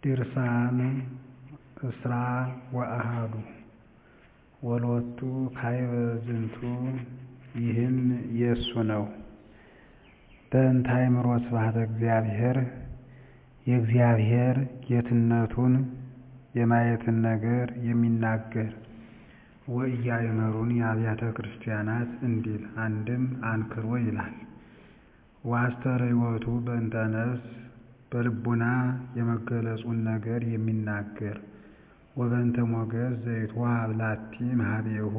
ድርሳን እስራ ወአሐዱ ወሎቱ ካዕበ ዝንቱ ይህም የእሱ ነው። በእንተ አእምሮ ስብሐተ እግዚአብሔር የእግዚአብሔር ጌትነቱን የማየትን ነገር የሚናገር ወኢያእመሩኒ አብያተ ክርስቲያናት እንዲል አንድም አንክሮ ይላል። ወአስተርእዮቱ በእንተ ነፍስ በልቡና የመገለጹን ነገር የሚናገር ወበእንተ ሞገስ ዘይትወሀብ ላቲ እምኀቤሁ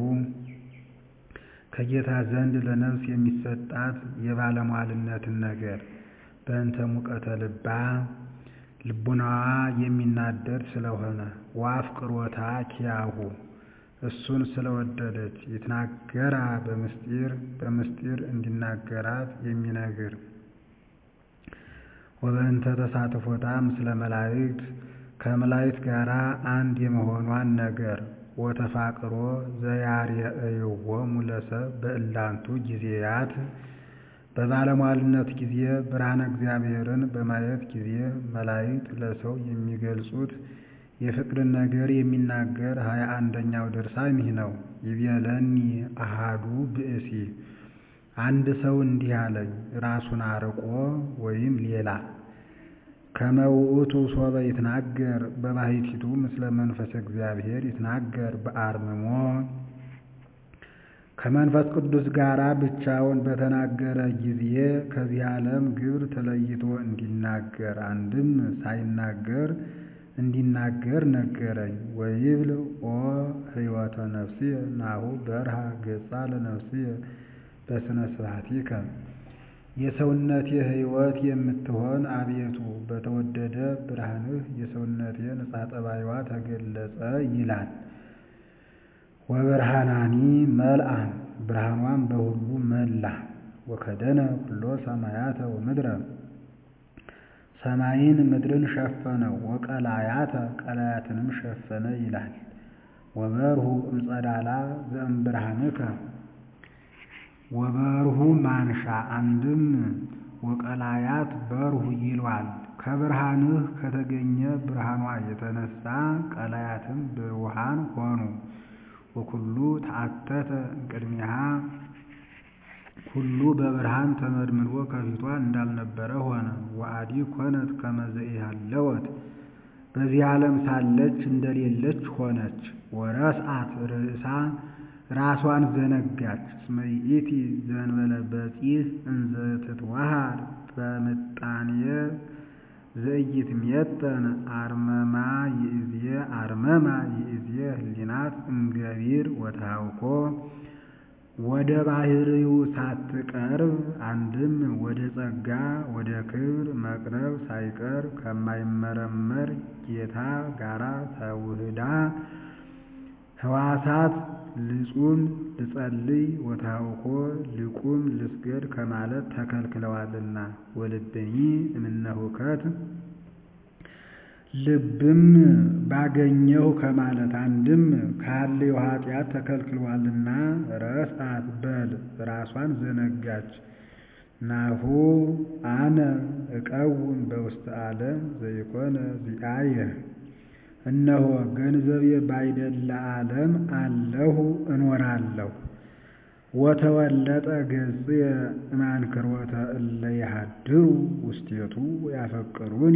ከጌታ ዘንድ ለነፍስ የሚሰጣት የባለሟልነትን ነገር በእንተ ሙቀተ ልባ ልቡናዋ የሚናደድ ስለሆነ ወአፍቅሮታ ኪያሁ እሱን ስለወደደች ይትናገራ በምስጢር በምስጢር እንዲናገራት የሚነግር ወበእንተ ተሳትፎታ ምስለ መላእክት ከመላእክት ጋር አንድ የመሆኗን ነገር ወተፋቅሮ ዘያርአይዎሙ ለሰብእ በእላንቱ ጊዜያት በባለሟልነት ጊዜ ብርሃነ እግዚአብሔርን በማየት ጊዜ መላእክት ለሰው የሚገልጹት የፍቅርን ነገር የሚናገር ሀያ አንደኛው ድርሳን ይህ ነው። ይቤለኒ አሐዱ ብእሲ አንድ ሰው እንዲህ አለኝ፣ ራሱን አርቆ ወይም ሌላ ከመ ውእቱ ሶበ ይትናገር በባሕቲቱ ምስለ መንፈሰ እግዚአብሔር ይትናገር በአርምሞ ከመንፈስ ቅዱስ ጋር ብቻውን በተናገረ ጊዜ ከዚህ ዓለም ግብር ተለይቶ እንዲናገር አንድም ሳይናገር እንዲናገር ነገረኝ። ወይብል ኦ ሕይወተ ነፍስየ ናሁ በርሃ ገጻ ለነፍስየ በስነ ስብሐቲከ የሰውነቴ ሕይወት የምትሆን አቤቱ በተወደደ ብርሃንህ የሰውነቴ ንጻ ጠባይዋ ተገለጸ ይላል። ወብርሃናኒ መልአ ብርሃኗን በሁሉ መላ ወከደነ ኩሎ ሰማያተ ወምድረ ሰማይን ምድርን ሸፈነው ወቀላያተ ቀላያትንም ሸፈነ ይላል። ወበርሁ እምጸዳላ ዘእምብርሃንከ ወበርሁ ማንሻ አንድም ወቀላያት በርሁ ይሏል። ከብርሃንህ ከተገኘ ብርሃኗ የተነሳ ቀላያትም ብሩሃን ሆኑ። ወኩሉ ተአተተ እምቅድሚሃ ሁሉ በብርሃን ተመድምዶ ከፊቷ እንዳልነበረ ሆነ። ወአዲ ኮነት ከመ ዘኢሃለወት በዚህ ዓለም ሳለች እንደሌለች ሆነች። ወረስአት ርእሳ ራሷን ዘነጋች። እስመ ይእቲ ዘእንበለ በጺሕ እንዘ ትትወሃድ በምጣኔ ዘኢይትሜጠን አርመማ ይእዜ አርመማ ይእዜ ህሊናት እምገቢር ወተሃውኮ ወደ ባህሪው ሳትቀርብ አንድም ወደ ጸጋ ወደ ክብር መቅረብ ሳይቀር ከማይመረመር ጌታ ጋራ ተውህዳ ህዋሳት ልጹም ልጸልይ ወተሃውኮ ልቁም ልስገድ ከማለት ተከልክለዋልና ወልብኒ እምነ ሁከት ልብም ባገኘው ከማለት አንድም ካለው ኃጢአት ተከልክሏልና ረስአት በል ራሷን ዘነጋች። ናሁ አነ እቀውም በውስተ ዓለም ዘይኮነ ዚአየ እነሆ ገንዘቤ ባይደለ ዓለም አለሁ እኖራለሁ። ወተወለጠ ገጽየ እማንክሮተ እለ ይሃድሩ ውስቴቱ ያፈቅሩኒ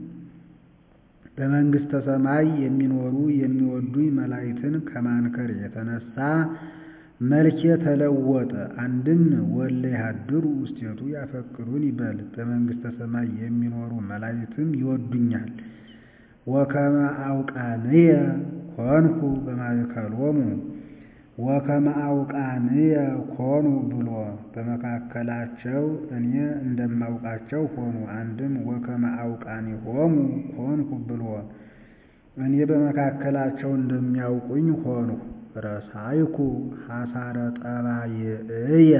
በመንግሥተ ሰማይ የሚኖሩ የሚወዱኝ መላእክትን ከማንከር የተነሳ መልኬ ተለወጠ። አንድም ወለ ይሃድሩ ውስቴቱ ያፈቅሩን ይበል በመንግሥተ ሰማይ የሚኖሩ መላእክትም ይወዱኛል። ወከመ አውቃንየ ኮንኩ በማእከሎሙ ወከመ አውቃንየ ኮኑ ብሎ በመካከላቸው እኔ እንደማውቃቸው ሆኑ። አንድም ወከመ አውቃኒሆሙ ኮንኩ ብሎ እኔ በመካከላቸው እንደሚያውቁኝ ሆኑ። ረሳይኩ ሐሳረ ጠባይእየ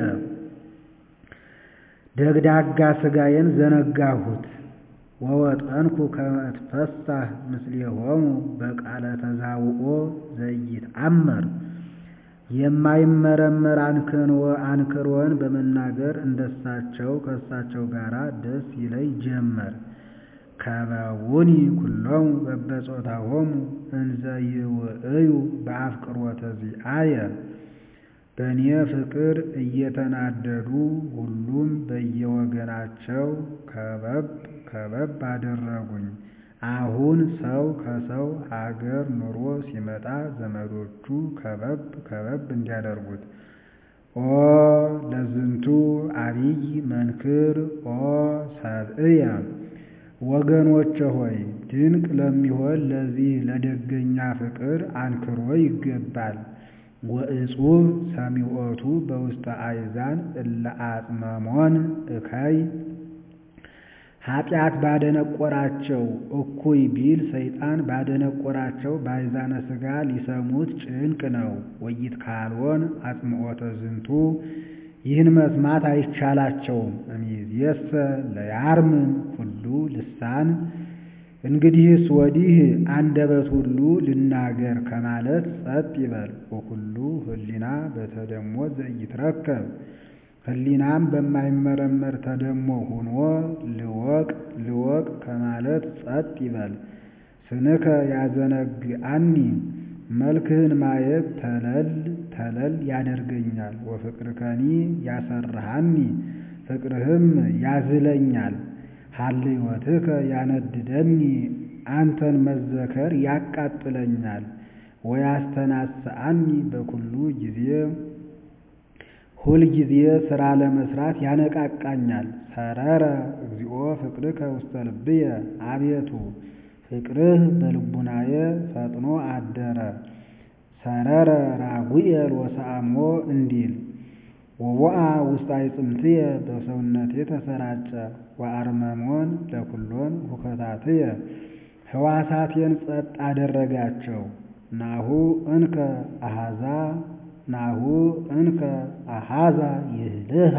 ደግዳጋ ሥጋዬን ዘነጋሁት። ወወጠንኩ ከመ እትፈሳህ ምስሌሆሙ በቃለ ተዛውኦ ዘኢይትአመር የማይመረመር አንክሮን በመናገር እንደሳቸው ከእሳቸው ጋር ደስ ይለኝ ጀመር። ከበውኒ ኩሎሙ በበጾታሆሙ እንዘ ይውእዩ በአፍቅሮተ ዚአየ በእኔ ፍቅር እየተናደዱ ሁሉም በየወገናቸው ከበብ ከበብ አደረጉኝ። አሁን ሰው ከሰው አገር ኑሮ ሲመጣ ዘመዶቹ ከበብ ከበብ እንዲያደርጉት ኦ ለዝንቱ አብይ መንክር ኦ ሰብእየ ወገኖቼ ሆይ ድንቅ ለሚሆን ለዚህ ለደገኛ ፍቅር አንክሮ ይገባል። ወእጹብ ሰሚዖቱ በውስተ አእዛን እለ አጽመሞን እከይ ኃጢአት ባደነቆራቸው እኩይ ቢል ሰይጣን ባደነቆራቸው ባይዛነ ሥጋ ሊሰሙት ጭንቅ ነው። ወይት ካልሆን አጽምዖተ ዝንቱ ይህን መስማት አይቻላቸውም። እምይእዜሰ ለያርምም ኩሉ ልሳን እንግዲህስ ወዲህ አንደበት ሁሉ ልናገር ከማለት ጸጥ ይበል። ወኩሉ ህሊና በተደሞ ዘኢትረከብ ህሊናም በማይመረመር ተደሞ ሆኖ ልወቅ ልወቅ ከማለት ጸጥ ይበል። ስንከ ያዘነግአኒ መልክህን ማየት ተለል ተለል ያደርገኛል። ወፍቅርከኒ ያሰርሃኒ ፍቅርህም ያዝለኛል። ሀልዮትከ ያነድደኒ አንተን መዘከር ያቃጥለኛል። ወያስተናስአኒ በኩሉ ጊዜ ሁል ጊዜ ሥራ ለመስራት ያነቃቃኛል። ሰረረ እግዚኦ ፍቅርከ ውስተ ልብየ አቤቱ ፍቅርህ በልቡናየ ፈጥኖ አደረ። ሰረረ ራጉኤል ወሰአሞ እንዲል ወቦአ ውስተ አዕጽምትየ በሰውነቴ ተሰራጨ። ወአርመሞን ለኩሎን ሁከታትየ ሕዋሳቴን ጸጥ አደረጋቸው። ናሁ እንከ አሃዛ ናሁ እንከ አሃዛ ይህልሃ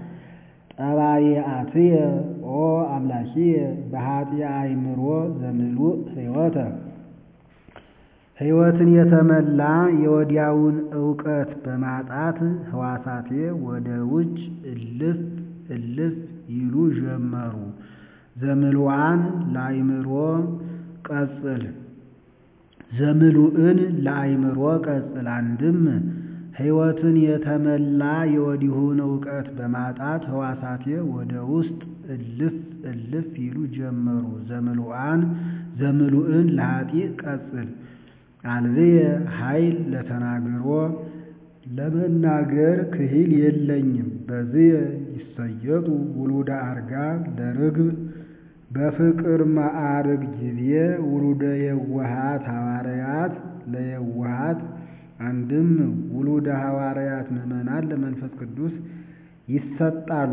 ጠባየአትየ ኦ አምላኪየ በኃጢአ አእምሮ ዘምሉእ ሕይወተ ሕይወትን የተመላ የወዲያውን ዕውቀት በማጣት ሕዋሳቴ ወደ ውጭ እልፍ እልፍ ይሉ ጀመሩ። ዘምሉአን ለአእምሮ ቀጽል ዘምሉእን ለአእምሮ ቀጽል አንድም ሕይወትን የተመላ የወዲሁን ዕውቀት በማጣት ሕዋሳቴ ወደ ውስጥ እልፍ እልፍ ይሉ ጀመሩ። ዘምሉአን ዘምሉእን ለኃጢእ ቀጽል አልብየ ኃይል ለተናግሮ ለመናገር ክሂል የለኝም። በዝየ ይሰየጡ ውሉደ አርጋ ለርግብ በፍቅር ማዕርግ ጊዜ ውሉደ የዋሃት ሐዋርያት ለየዋሃት አንድም ውሉደ ሐዋርያት ምዕመናን ለመንፈስ ቅዱስ ይሰጣሉ።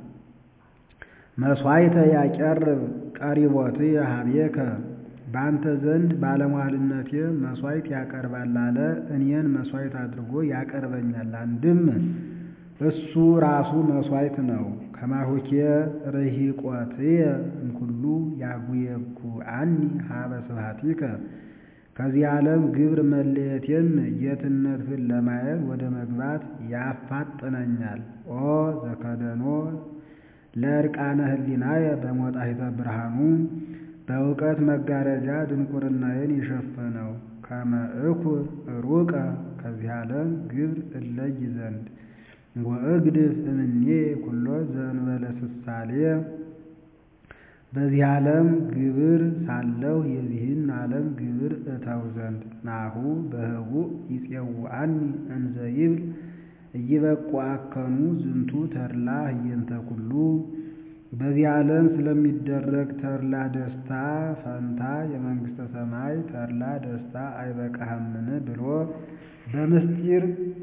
መሥዋዕተ ያቀርብ ቀሪቦትየ ኀቤከ በአንተ ዘንድ ባለሟልነቴ መሥዋዕት ያቀርባል አለ። እኔን መሥዋዕት አድርጎ ያቀርበኛል። አንድም እሱ ራሱ መሥዋዕት ነው። ከማሁኬ ርሂቆትየ እምኩሉ ያጉየኩአኒ ሀበ ስብሐቲከ ከዚህ ዓለም ግብር መለየቴን ጌትነትህን ለማየት ወደ መግባት ያፋጥነኛል። ኦ ዘከደኖ ለዕርቃነ ህሊናየ በሞጣሂተ ብርሃኑ በእውቀት መጋረጃ ድንቁርናዬን የሸፈነው ከመ እኩር ሩቀ ከዚህ ዓለም ግብር እለይ ዘንድ ወእግድፍ እምኔ ኩሎ ዘእንበለ ስሳሌ በዚህ ዓለም ግብር ሳለሁ የዚህን ዓለም ግብር እተው ዘንድ ናሁ በህቡእ ይፄውዐኒ እንዘ ይብል ኢይበቁዐከኑ ዝንቱ ተድላ ህየንተ ኩሉ በዚህ ዓለም ስለሚደረግ ተድላ ደስታ ፈንታ የመንግሥተ ሰማይ ተድላ ደስታ አይበቃህምን ብሎ በምስጢር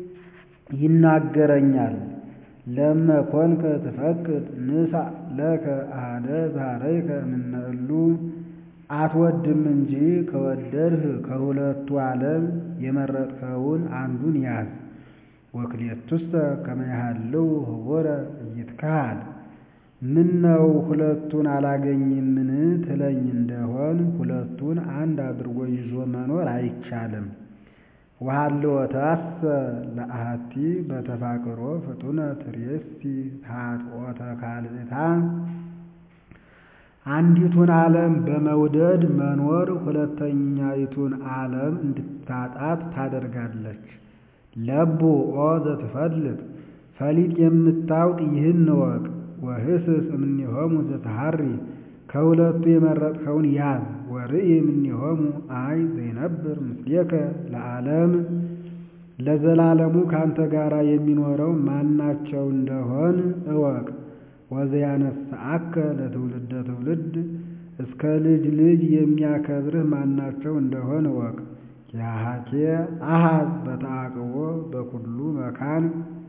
ይናገረኛል። ለመ ኮንከ ትፈቅድ ንሣእ ለከ አሐደ ዛረይከ እምነ እሉ አትወድም እንጂ ከወደድህ ከሁለቱ ዓለም የመረጥከውን አንዱን ያዝ። ወክልኤቱሰ ከመ ያሃልው ህቡረ ኢይትከሃል ምነው ሁለቱን አላገኝምን ትለኝ እንደሆን ሁለቱን አንድ አድርጎ ይዞ መኖር አይቻልም። ወሀልወተሰ ለአሐቲ በተፋቅሮ ፍጡነ ትሬሲ ኃጥኦተ ካልእታ አንዲቱን ዓለም በመውደድ መኖር ሁለተኛይቱን ዓለም እንድታጣት ታደርጋለች። ለቡ ኦ ዘትፈልጥ ፈሊጥ የምታውቅ ይህን እወቅ። ወህስስ እምኔሆሙ ዘተሐሪ ከሁለቱ የመረጥከውን ያዝ። ወርኢ እምኔሆሙ አይ ዘይነብር ምስሌከ ለዓለም ለዘላለሙ ካንተ ጋር የሚኖረው ማናቸው እንደሆን እወቅ። ወዘያነሳአከ ለትውልደ ትውልድ እስከ ልጅ ልጅ የሚያከብርህ ማናቸው እንደሆን እወቅ። ያሃኬ አሃዝ በተአቅቦ በኩሉ መካን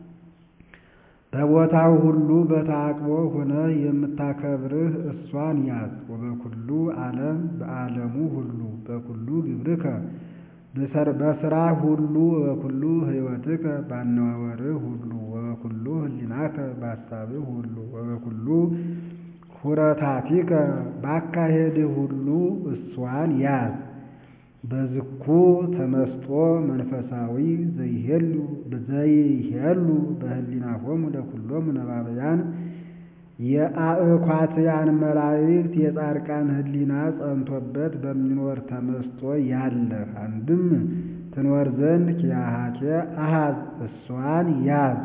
በቦታው ሁሉ በተአቅቦ ሆነህ የምታከብርህ እሷን ያዝ። ወበኩሉ ዓለም በዓለሙ ሁሉ በኩሉ ግብርከ በስራ ሁሉ ወበኩሉ ሕይወትከ ባነዋወርህ ሁሉ ወበኩሉ ህሊናከ በሐሳብህ ሁሉ ወበኩሉ ሁረታቲከ ባካሄድህ ሁሉ እሷን ያዝ። በዝኩ ተመስጦ መንፈሳዊ ዘይሄሉ ዘይሄሉ በህሊናሆሙ ለኩሎሙ ነባብያን የአእኳትያን መላእክት የጻድቃን ህሊና ጸንቶበት በሚኖር ተመስጦ ያለህ አንድም ትኖር ዘንድ ኪያሃኬ አሃዝ እሷን ያዝ።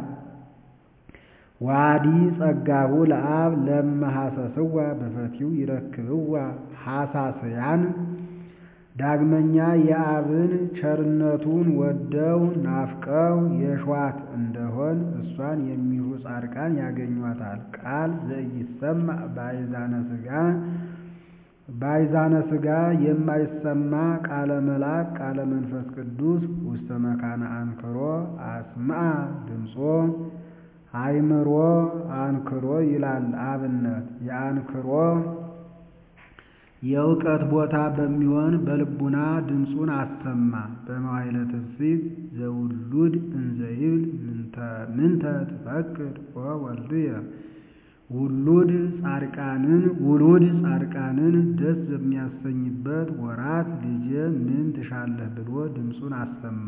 ዋዲ ጸጋሁ ለአብ ለመሐሰስዋ በፈቲው ይረክብዋ ሐሳስያን ዳግመኛ የአብን ቸርነቱን ወደው ናፍቀው የሿት እንደሆን እሷን የሚሹ ጻድቃን ያገኟታል። ቃል ዘኢይሰማ ባይዛነ ሥጋ ባይዛነ ሥጋ የማይሰማ ቃለ መልአክ ቃለ መንፈስ ቅዱስ ውስተ መካነ አንክሮ አስምዐ ድምፆ አይምሮ አንክሮ ይላል አብነት የአንክሮ የእውቀት ቦታ በሚሆን በልቡና ድምፁን አሰማ። በመዋዕለ ትፍሥሕት ዘውሉድ እንዘይብል ምንተ ትፈቅድ ኦ ወልድየ ውሉድ ጻድቃንን ውሉድ ጻድቃንን ደስ በሚያሰኝበት ወራት ልጄ ምን ትሻለህ ብሎ ድምፁን አሰማ።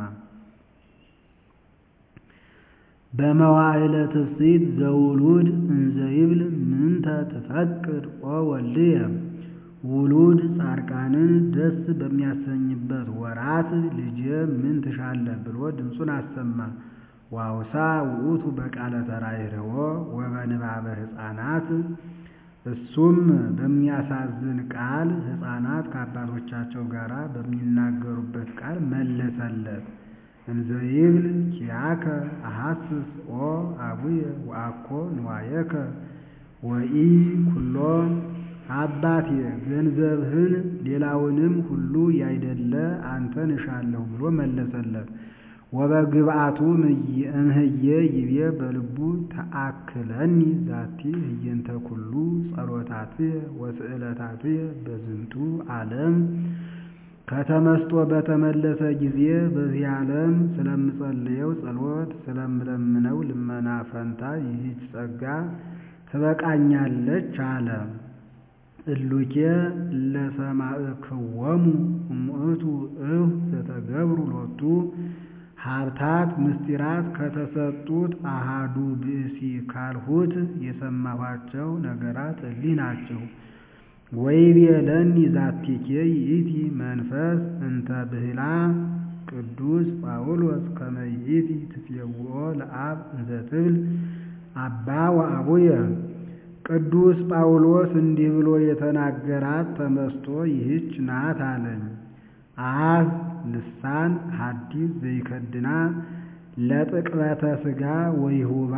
በመዋዕለ ትፍሥሕት ዘውሉድ እንዘይብል ምንተ ትፈቅድ ኦ ወልድየ ውሉድ ጻድቃንን ደስ በሚያሰኝበት ወራት ልጄ ምን ትሻለህ ብሎ ድምፁን አሰማ። ዋውሳ ውእቱ በቃለ ተራይርዎ ወበንባበ ሕፃናት እሱም በሚያሳዝን ቃል ሕፃናት ከአባቶቻቸው ጋር በሚናገሩበት ቃል መለሰለት። እንዘይብል ኪያከ አሐስስ ኦ አቡየ ወአኮ ንዋየከ ወኢ ኩሎ አባቴ ገንዘብህን ሌላውንም ሁሉ ያይደለ አንተን እሻለሁ ብሎ መለሰለት። ወበግብአቱ እምህዬ ይቤ በልቡ ተአክለኒ ዛቲ ህየንተ ኩሉ ጸሎታትየ ወስዕለታትየ በዝንቱ ዓለም ከተመስጦ በተመለሰ ጊዜ በዚህ ዓለም ስለምጸልየው ጸሎት ስለምለምነው ልመና ፈንታ ይህች ጸጋ ትበቃኛለች አለ። እሉኬ ለሰማዕክዎሙ እሙእቱ እሁ ዘተገብሩ ሎቱ ሀብታት ምስጢራት ከተሰጡት አሃዱ ብእሲ ካልሁት የሰማኋቸው ነገራት እሊህ ናቸው። ወይቤለኒ ዛቲኬ ይእቲ መንፈስ እንተ ብህላ ቅዱስ ጳውሎስ ከመ ይእቲ ትፌውኦ ለአብ እንዘ ትብል አባ ወአቡየ ቅዱስ ጳውሎስ እንዲህ ብሎ የተናገራት ተመስጦ ይህች ናት አለኝ። አብ ልሳን ሐዲስ ዘይከድና ለጥቅበተ ሥጋ ወይሁባ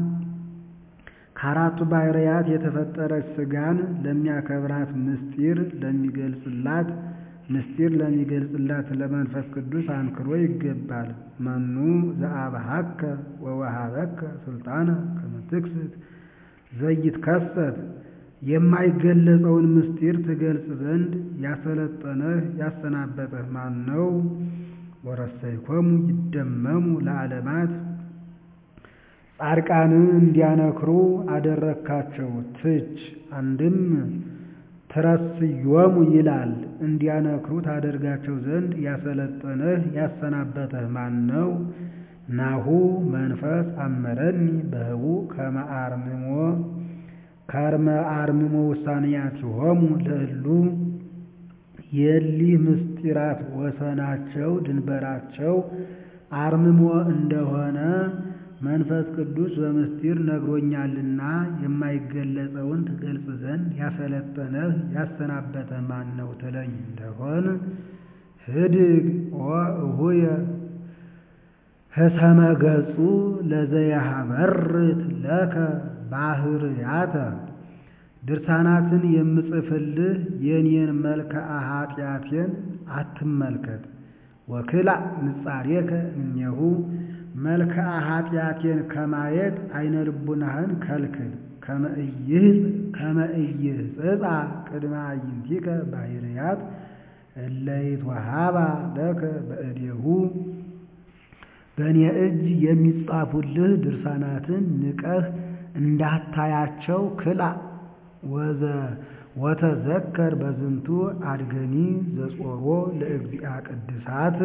ከአራቱ ባህርያት የተፈጠረች ሥጋን ለሚያከብራት ምስጢር ለሚገልጽላት ምስጢር ለሚገልጽላት ለመንፈስ ቅዱስ አንክሮ ይገባል። መኑ ዘአብሐከ ወወሃበከ ስልጣነ ከመ ትክስት ዘይትከሰት የማይገለጸውን ምስጢር ትገልጽ ዘንድ ያሰለጠነህ ያሰናበተህ ማን ነው? ወረሰይኮሙ ይደመሙ ለዓለማት ጻድቃንን እንዲያነክሩ አደረግካቸው። ትች አንድም ትረስዮሙ ይላል እንዲያነክሩ ታደርጋቸው ዘንድ ያሰለጠነህ ያሰናበተህ ማን ነው? ናሁ መንፈስ አመረኒ በህቡ ከመ አርምሞ ከርመ አርምሞ ውሳኔያቲሆሙ ለእሉ የሊህ ምስጢራት ወሰናቸው ድንበራቸው አርምሞ እንደሆነ መንፈስ ቅዱስ በምስጢር ነግሮኛልና የማይገለጸውን ትገልጽ ዘንድ ያሰለጠነህ ያሰናበተ ማን ነው ትለኝ እንደሆን ህድግ ወእሁየ ህሰመ ገጹ ለዘያሃበርት ለከ ባህርያተ ድርሳናትን የምጽፍልህ የኔን መልክአ ኃጢአቴን አትመልከት። ወክላእ ንጻሬከ እምኔሁ መልክአ ኃጢአቴን ከማየት አይነ ልቡናህን ከልክል። ከመ ኢይሕጽጻ ቅድመ አዕይንቲከ ባህርያት እለ ይትወሃባ ለከ በእዴሁ በእኔ እጅ የሚጻፉልህ ድርሳናትን ንቀህ እንዳታያቸው ክላእ ወተዘከር በዝንቱ አድገኒ ዘጾሮ ለእግዚአ ቅድሳት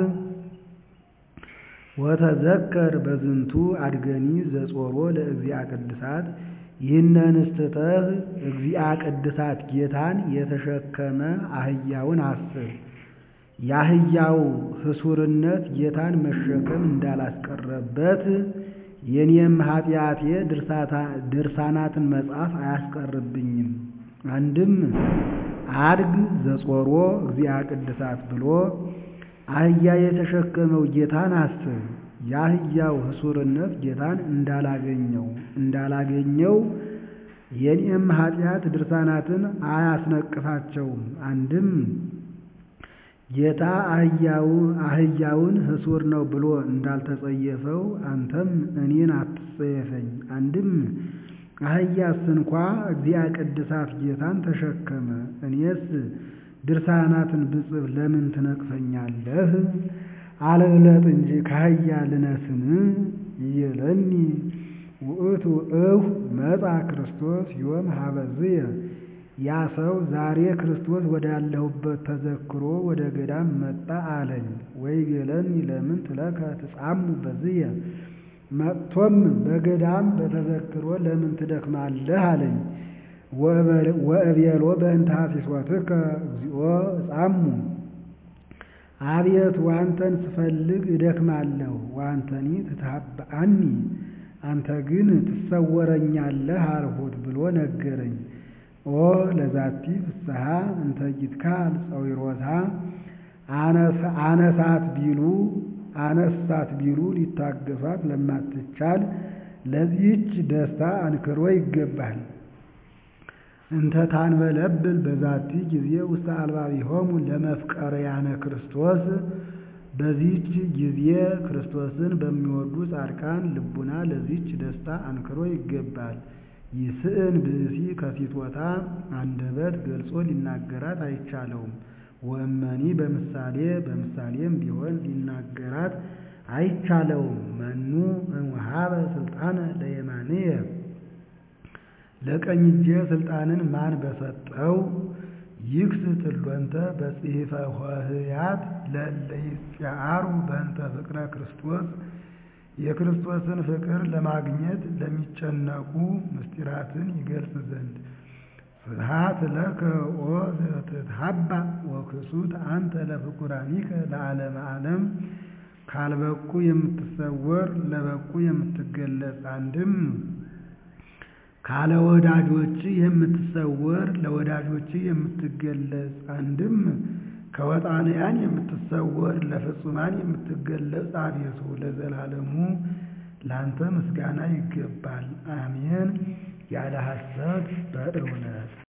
ወተዘከር በዝንቱ አድገኒ ዘጾሮ ለእግዚአ ቅድሳት ይህንንስ ትተህ እግዚአ ቅድሳት ጌታን የተሸከመ አህያውን አስብ። የአህያው ህሱርነት ጌታን መሸከም እንዳላስቀረበት የኔም ኃጢአቴ ድርሳናትን መጻፍ አያስቀርብኝም። አንድም አድግ ዘጾሮ እግዚአ ቅድሳት ብሎ አህያ የተሸከመው ጌታን አስብ። የአህያው ህሱርነት ጌታን እንዳላገኘው እንዳላገኘው የኔም ኃጢአት ድርሳናትን አያስነቅፋቸውም። አንድም ጌታ አህያውን ህሱር ነው ብሎ እንዳልተጸየፈው አንተም እኔን አትጸየፈኝ። አንድም አህያስ እንኳ እግዚአ ቅድሳት ጌታን ተሸከመ። እኔስ ድርሳናትን ብጽፍ ለምን ትነቅፈኛለህ? አልብለጥ እንጂ ከአህያ ልነስን? ይየለኒ ውእቱ እሁ መጻ ክርስቶስ ዮም ሀበዝየ ያ ሰው ዛሬ ክርስቶስ ወዳለሁበት ተዘክሮ ወደ ገዳም መጣ አለኝ። ወይቤለኒ ለምን ትለከ ትጻሙ በዝየ መጥቶም በገዳም በተዘክሮ ለምን ትደክማለህ አለኝ። ወእቤሎ በእንተ ሐሲሶትከ እግዚኦ እጻሙ አቤቱ ዋንተን ስፈልግ እደክማለሁ። ዋንተኒ ትታብአኒ አንተ ግን ትሰወረኛለህ አልሁት ብሎ ነገረኝ። ኦ ለዛቲ ፍስሐ እንተ ይትካል ጸዊሮታ አነሳት ቢሉ አነሳት ቢሉ ሊታገሷት ለማትቻል ለዚህች ደስታ አንክሮ ይገባል። እንተ ታንበለብል በዛቲ ጊዜ ውስተ አልባቢሆሙ ለመፍቀርያነ ክርስቶስ በዚህች ጊዜ ክርስቶስን በሚወዱ ጻድቃን ልቡና ለዚህች ደስታ አንክሮ ይገባል። ይስዕን ብእሲ ከሲቶታ አንደበት ገልጾ ሊናገራት አይቻለውም። ወእመኒ በምሳሌ በምሳሌም ቢሆን ሊናገራት አይቻለውም። መኑ እምወሀበ ስልጣነ ለየማንየ ለቀኝ እጄ ስልጣንን ማን በሰጠው? ይክስ ትሎንተ በጽሕፈ ሆህያት ለእለ ይጽአሩ በእንተ ፍቅረ ክርስቶስ የክርስቶስን ፍቅር ለማግኘት ለሚጨነቁ ምስጢራትን ይገልጽ ዘንድ ስብሐት ለከ ኦ ዘትትሐባ ወክሱት አንተ ለፍቁራኒከ ለዓለመ ዓለም ካልበቁ የምትሰወር ለበቁ የምትገለጽ አንድም ካለ ወዳጆች የምትሰወር ለወዳጆች የምትገለጽ አንድም ከወጣንያን የምትሰወር ለፍጹማን የምትገለጽ አቤቱ ለዘላለሙ ላንተ ምስጋና ይገባል። አሜን። ያለ ሐሰት በእውነት